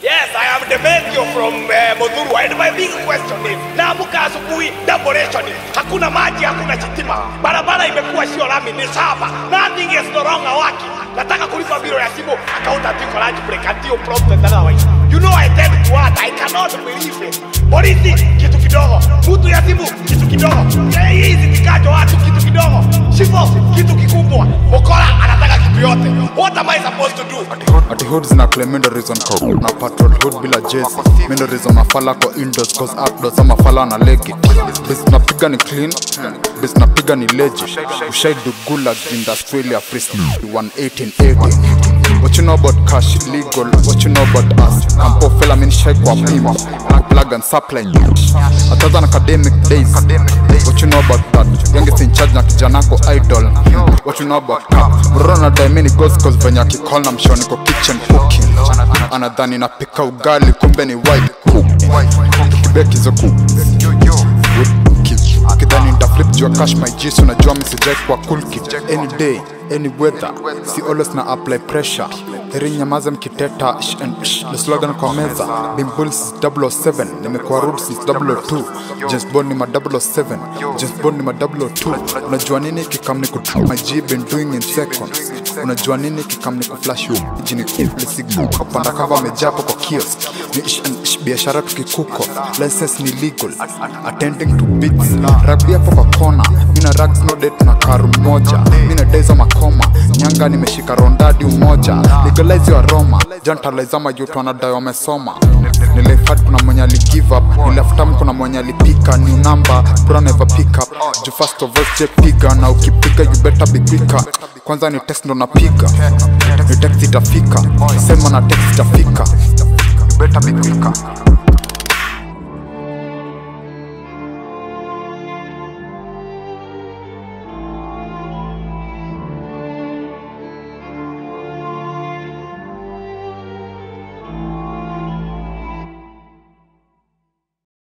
Yes, I am Demetrio from uh, Modhuru and my big question is, naamka asubuhi double ration, hakuna maji, hakuna chitima, barabara imekuwa sio lami, ni shamba, nothing is no longer working. Nataka kulipa biro ya simu, accountant iko lunch break until prompted otherwise. You know I tend to what, I cannot believe it. Polisi kitu kidogo, mtu ya simu kitu kidogo, Eh, hizi vikajo watu kitu kidogo, shifo kitu kikubwa, Mokora anataka kitu yote. What am I supposed to do? ati hood zina claim mindo reason ko na patrol hood bila jezi mindo reason mafala ko indoors cause outdoors ama fala na legi bis napiga ni clean bis napiga ni legit ushai do gulag in the Australia prison 1880 What you know about cash illegal? What you know about us? Campo fella mean shake kwa pimp Black plug and supply Other than academic days What you know about that? Youngest in charge na kijanako idol What you know about cap? Mrona daimini goes cause venye akicall na mshoni ko kitchen cooking Anadhani napika ugali kumbe ni white cook Tukibeki hizo cook kidhani ndaflip jua cash my jis unajua misijai kwa cool kid any day any weather si always na apply pressure heri nyamaze mkiteta sh and sh the slogan kwa meza bimbull since 007 nimekuwa rude since 002 James Bond ni ma 007 James Bond ni ma 002 unajua nini kikam ni kutu my G been doing in seconds unajua nini kikam ni kuflash you jini kuflisigu kupanda kava amejapo kwa kiosk ni ish and ish biashara tukikuko license ni legal attending to beats rugby hapo kwa kona mina rags no date na karu moja mina days makoma nyanga nimeshika rondadi umoja legalize your aroma jantalize ama yutu wanadai wamesoma nilifat kuna mwenye ali give up nilaftam kuna mwenye alipika new number bro never pick up ju first of all je piga na ukipiga you better be quicker kwanza ni text ndo napiga ni text itafika sema na text itafika you better be quicker